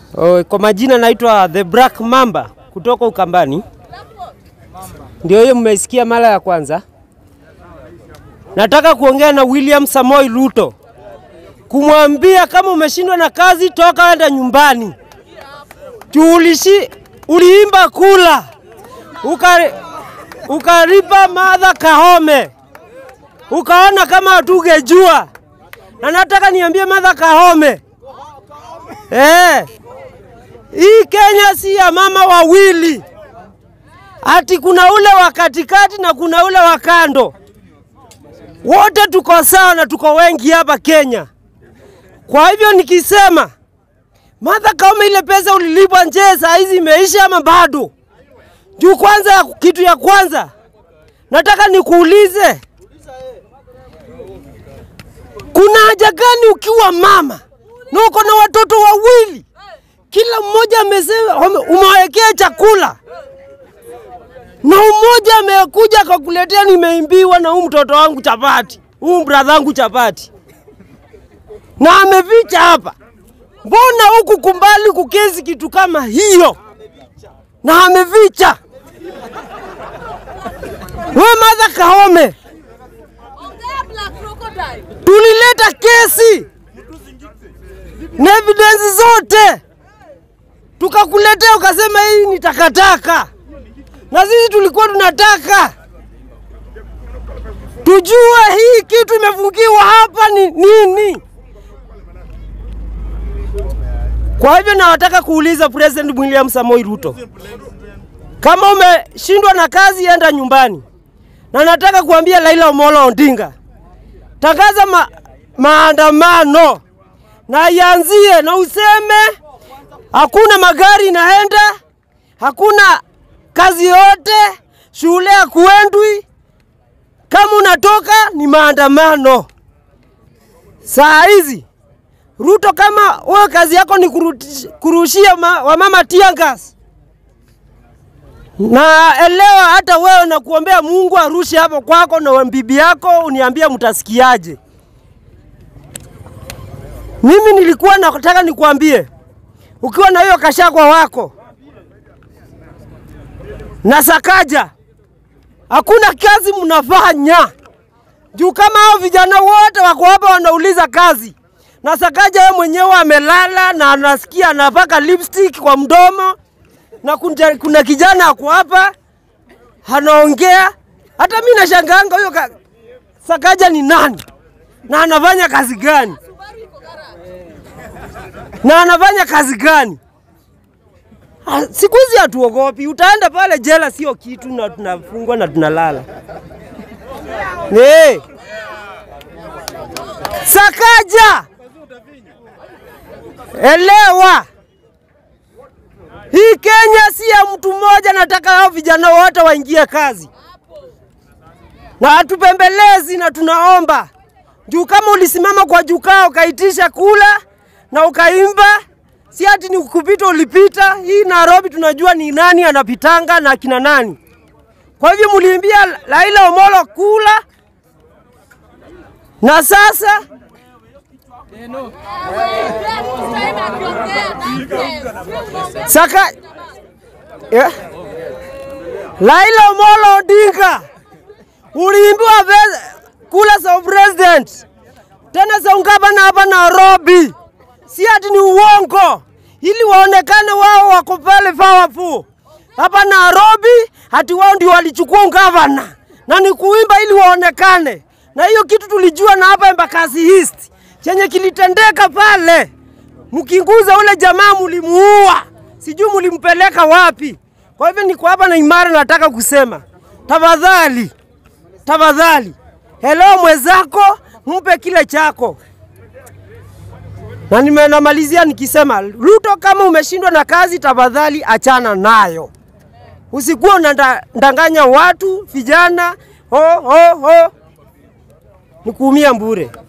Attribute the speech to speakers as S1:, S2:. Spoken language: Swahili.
S1: Oh, kwa majina naitwa The Black Mamba kutoka Ukambani. Ndio hiyo mmesikia mara ya kwanza. Nataka kuongea na William Samoi Ruto kumwambia kama umeshindwa na kazi, toka enda nyumbani. Tuulishi uliimba kula ukari, ukaripa Martha Kahome, ukaona kama hatungejua, na nataka niambie Martha Kahome eh, hii Kenya si ya mama wawili, ati kuna ule wa katikati na kuna ule wa kando. Wote tuko sawa na tuko wengi hapa Kenya. Kwa hivyo nikisema Martha Koome, ile pesa ulilipwa nje saa hizi imeisha ama bado? Juu kwanza, kitu ya kwanza nataka nikuulize, kuna haja gani ukiwa mama na uko na watoto wawili, kila mmoja amesema umewekea chakula na mmoja amekuja akakuletea nimeimbiwa na huu mtoto wangu chapati, huu brother wangu chapati, na ameficha hapa. Mbona huku kumbali kukezi kitu kama hiyo na ameficha? We Martha Koome, tulileta kesi na evidence zote tukakuletea, ukasema hii ni takataka na sisi tulikuwa tunataka tujue hii kitu imefungiwa hapa ni nini. Kwa hivyo nawataka kuuliza President William Samoei Ruto, kama umeshindwa na kazi, enda nyumbani. Na nataka kuambia Raila Amolo Odinga, tangaza ma maandamano na ianzie na useme hakuna magari inaenda, hakuna kazi yote, shule ya kuendwi. Kama unatoka ni maandamano. Saa hizi Ruto, kama wewe kazi yako ni kuruti, kurushia ma, wamama tiangas, na elewa hata wewe na kuombea Mungu arushe hapo kwako na bibi yako, uniambie mtasikiaje? Mimi nilikuwa nataka nikuambie, ukiwa na hiyo kashakwa wako na Sakaja, hakuna kazi mnafanya juu kama hao vijana wote wako hapa wanauliza kazi, na Sakaja yeye mwenyewe amelala na anasikia anapaka lipstick kwa mdomo, na kunja, kuna kijana ako hapa anaongea. Hata mimi nashangaanga huyo ka... Sakaja ni nani na anafanya kazi gani na anafanya kazi gani? Siku hizi hatuogopi, utaenda pale jela, sio kitu, na tunafungwa na tunalala. Nee. Sakaja, elewa hii Kenya si ya mtu mmoja. Nataka hao vijana wote waingie kazi na hatupembelezi, na tunaomba juu, kama ulisimama kwa jukwaa ukaitisha kula na ukaimba si ati ni kupita ulipita. Hii Nairobi tunajua ni nani anapitanga na kina nani. Kwa hivyo mliimbia Raila Omolo kula, na sasa saka yeah. Raila Omolo Odinga uliimbiwa kula za president tena za ungavana hapa Nairobi si ati ni uongo, ili waonekane wao wako pale powerful hapa Nairobi, hati wao ndio walichukua ungavana na ni kuimba ili waonekane. Na hiyo kitu tulijua na hapa Embakasi East chenye kilitendeka pale, mkinguza ule jamaa mulimuua, sijui mulimpeleka wapi. Kwa hivyo niko hapa na imara, nataka kusema tafadhali, tafadhali, hello mwenzako, mpe kile chako na nimenamalizia nikisema Ruto, kama umeshindwa na kazi, tafadhali achana nayo, usikuwa unadanganya watu vijana ho ho ho, ni kuumia mbure.